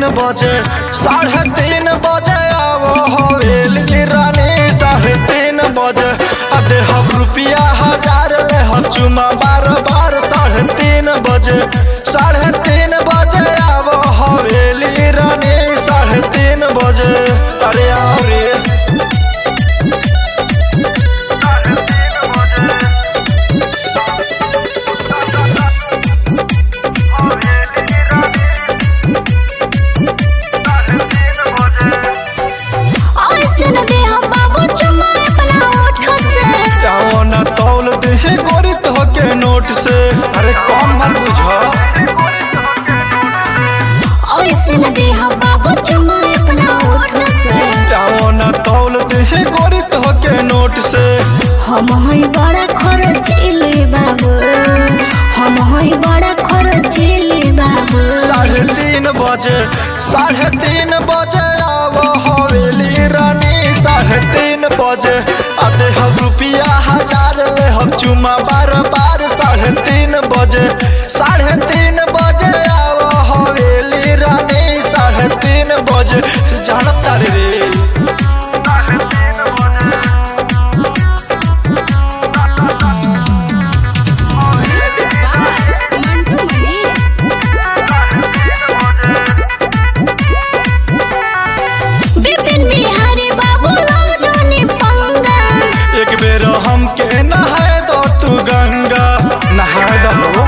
बजे साढ़े तीन बजे आवो हवेली रानी साढ़े तीन बजे आ दे हम रुपया हजार ले हम चुमा बार बार साढ़े तीन बजे साढ़े तीन बजे आवो हवेली रानी साढ़े तीन बजे अरे आओ रे ऐसे न दे हम बाबू चुम्मा अपना ओठ से आओ ना तौल दे गोरी तो के नोट से अरे कौन मत बुझा ऐसे न दे हम बाबू चुम्मा अपना ओठ से आओ ना तौल दे गोरी तो के नोट से हम हई बड़ा खर्चीली बाबू हम हई बड़ा खर्चीली बाबू साढ़े तीन बजे साढ़े तीन बजे आवो हवेली रानी साढ़े तीन बजे आते हम रुपया हजार ले हम चुमा बार बार साढ़े तीन बजे साढ़े तीन बजे आवो हवेली रानी साढ़े तीन बजे जानता रे विपिन बिहारी बाबू लोग जोनी पंगा एक बेर हमके नहाए दो तू गंगा नहाए दो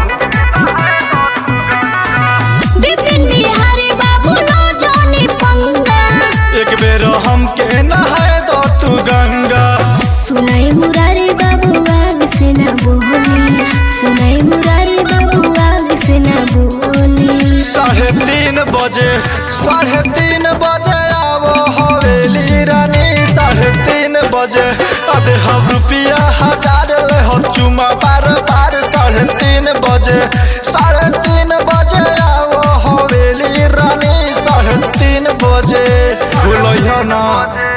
विपिन बिहारी बाबू लोग जोनी पंगा एक बेर हमके नहाए दो तू गंगा सुनाई मुरारी बाबू आग से न बोली सुनाई मुरारी बाबू आग से न बोली साढ़े तीन बजे साढ़े तीन बजे आवो हवेली रानी साढ़े तीन बजे अरे हम रुपया हजार ले हम चुमा बार बार साढ़े तीन बजे साढ़े तीन बजे आवो हवेली रानी साढ़े तीन बजे भूलो ना